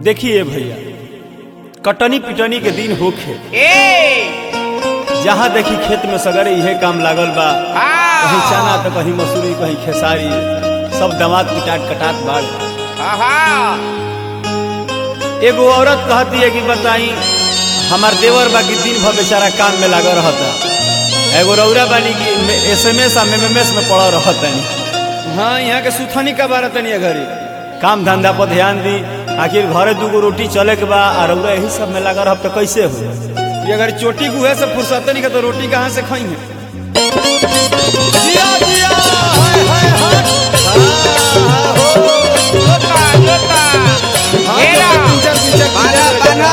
देखिए भैया कटनी पिटनी के दिन होखे ए जहाँ देखी खेत में सगरे इहे काम लागल बा कहीं हाँ चना तो कहीं मसूरी कहीं खेसारी सब दमाद पिटाट कटात बाड़ हाँ एगो औरत कहती है कि बताई हमार देवर बाकी दिन भर बेचारा काम में लागल रहता एगो रौरा बानी की S M S M M S में पड़ा रहता हाँ यहाँ के सुथनी का बारह तनी घरे काम धंधा पर ध्यान दी आखिर घरे दूगो रोटी चले के बा और रौरा यही सब में लगा रह तो कैसे हो ये अगर चोटी गुहे से फुर्सत नहीं का तो रोटी कहाँ से खाई है जिया, जिया, हाय, हाय, हाय। हाँ, हो। जोता जोता हाँ, घेरा तो पिंचर, पिंचर, बना पिंचर। बना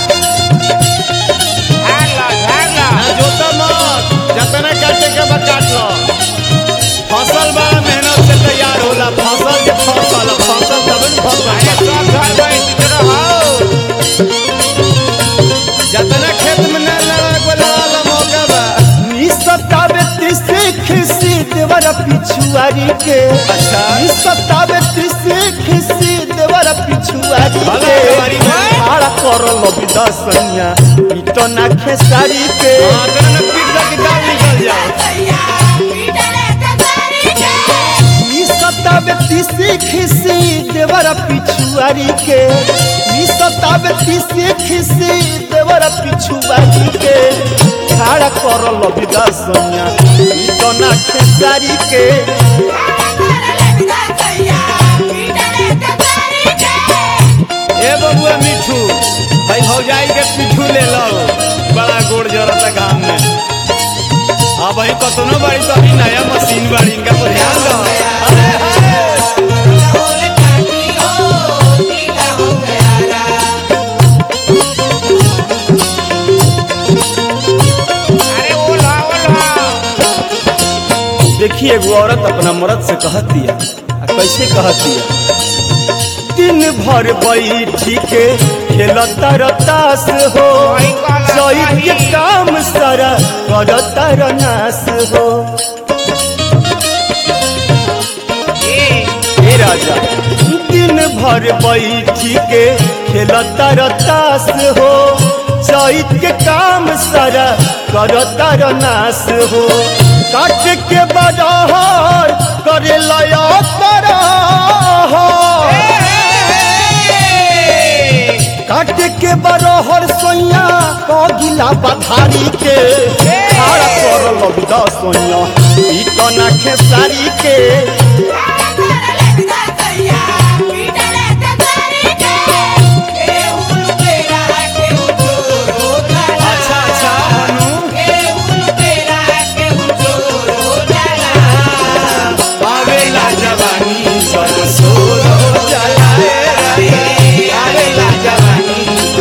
झाड़ला झाड़ला ना जोता मत जतने काटे के बाद काट लो फसल बड़ा मेहनत से तैयार होला फसल के फसल फसल तब न अरे फसल सब घर में इसी तरह हो जतने खेत में न लगा को लगा मौका बा नी सतावे तीसरी खिसी देवर पिछुआरी के अच्छा। नी सतावे तीसरी खिसी देवर पिछुआरी भला के हमारी भाई। हाड़ा करल विदसनिया पीट ना खेसारी के हाँ तेरे न पीट दा की दाल निकल जाए नी सतावे तीसरी खिसी देवर पिछुआरी के नी सतावे तीसरी खिसी देवर पिछुआरी के हाड़ा करल विदसनिया पीट ना खेसारी के ए बबुआ मिठू भाई भौजाई के पिठू ले लो बड़ा गोड़ जरता काम में हाँ भाई कतनो बाड़ी तो अभी नया मशीन बाड़ी इनका पर ध्यान दो अरे हाय अरे ओला ओला देखिए एगो औरत अपना मर्द से कहती है आ कैसे कहती है दिन भर बैठी के खेलता रतास हो वही कहला चैत के सही। काम सारा करता रनास हो ए ए राजा दिन भर बैठी के खेलता रतास हो चैत के काम सारा करता रनास हो काट के बरहर करे लया काट के बरहर सोइया कगिला बधारी के खाड़ा करल लबिदा सोइया पीटना खेसारी के अच्छा अच्छा हनु आवेला जवानी सब सोर हो जाला रे आवेला जवानी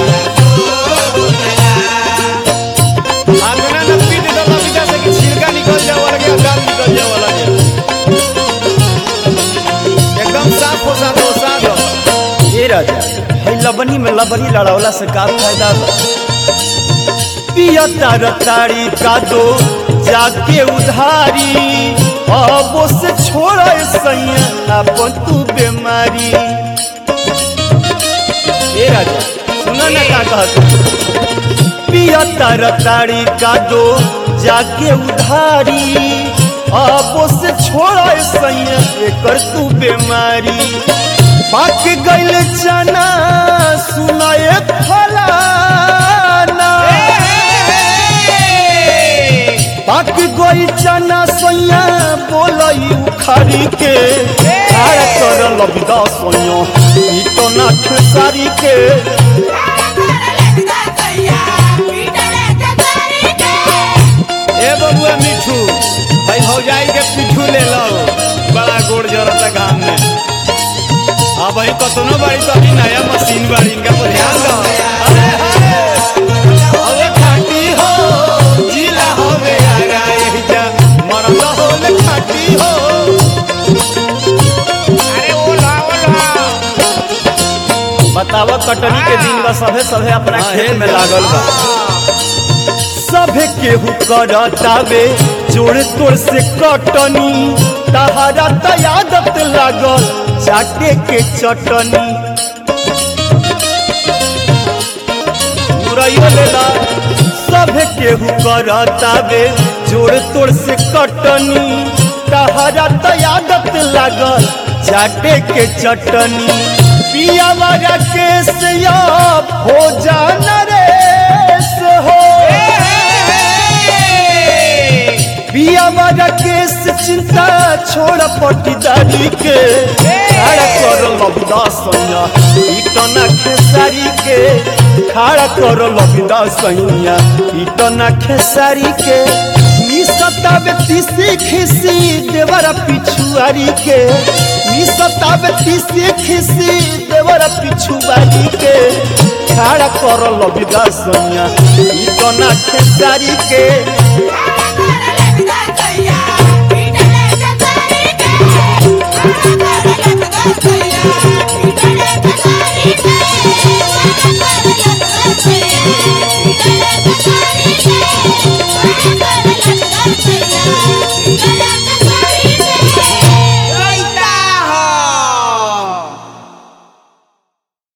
आगना न पीट दो लबिदा से कि छिलका निकल जाए वाला के दाल निकल जाए वाला के एकदम साफ हो साफ हो साफ हो ए राजा है लबनी में लबनी लड़ावला से का फायदा बा पियता रताड़ी का दो जाके उधारी अब से छोड़ सैया अपन तू बीमारी ए राजा सुना ना का कहत पियता रताड़ी का दो जाके उधारी अब से छोड़ सैया एकर तू बीमारी पाक गइल चना सुनाए फलाना पाक गई चना सोया बोलई उखारी के खाड़ कर लबिदा सोया ई तो ना खेसारी के ए बबुआ मिठू भाई भौजाई के पिठू ले लो बड़ा गोड़ जरता काम में हाँ भाई कतनो बाड़ी तो अभी नया मशीन बाड़ी इनका पर ध्यान दो अरे हाय अरे खाटी हो जिला हो गया यही जा मरद हो ले खाटी हो अरे ओला ओला बतावा कटनी के दिन बा सभे सभे अपना खेत में लागल बा सभे केहू करतावे जोड़ तोड़ से कटनी तहारा त आदत लागल चाटे के चटनी मिठाइयो लेला सब केहू करतावे जोड़ तोड़ से कटनी तहरा तो आदत लागल चाटे के चटनी पिया वाला केस अब हो जाना रे से हो पिया वाला केस चिंता छोड़ पटीदारी के खड़ा कर लबदा सैया इटना खेसारी के खड़ा कर लबदा सैया इटना खेसारी के मिसतावे तीसी खिसी देवरा पिछुआरी के मिसतावे तीसी खिसी देवरा पिछुआरी के खड़ा कर लबदा सैया इटना खेसारी के Thank you.